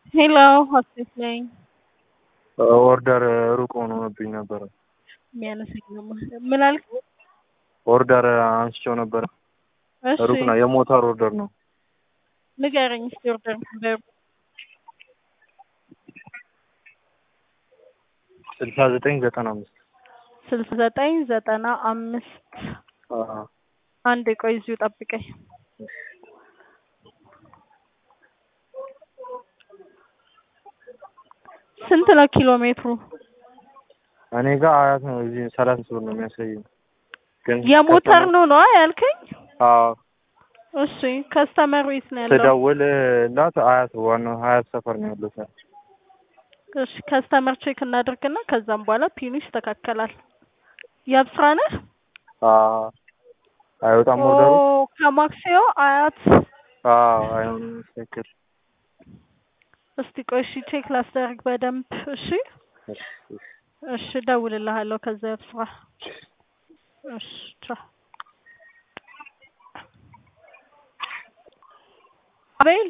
ሄሎ ሆስፒስ ነኝ። ኦርደር ሩቅ ሆኖብኝ ነበረ። የሚያነሳኝ ነው። ምን አልከኝ? ኦርደር አንስቼው ነበረ። እሺ ሩቅ ነው፣ የሞተር ኦርደር ነው። ንገረኝ እስኪ ኦርደር ነበር ስልሳ ዘጠኝ ዘጠና አምስት ስልሳ ዘጠኝ ዘጠና አምስት አንድ ቆይ እዚሁ ጠብቀኝ። ስንት ነው ኪሎ ሜትሩ? እኔ ጋር አያት ነው። እዚህ ሰላሳ ብር ነው የሚያሳየው። ግን የሞተር ነው ነው ያልከኝ? አዎ እሺ ከስተመር ዌት ነው ያለው? ስደውልላት አያት ዋናው ሀያት ሰፈር ነው ያለው። እሺ ከስተመር ቼክ እናድርግና ከዛም በኋላ ፒኑ ይስተካከላል። የብስራ ነህ? አዎ አይወጣም ኦርደሩ። ኦ ከማክሲዮ አያት አዎ አይሆንም ትክክል። እስቲ ቆይ እሺ ቼክ ላስደርግ በደንብ እሺ። እሺ እደውልልሃለሁ ከዛ የብስራ እሺ ቻው። አቤል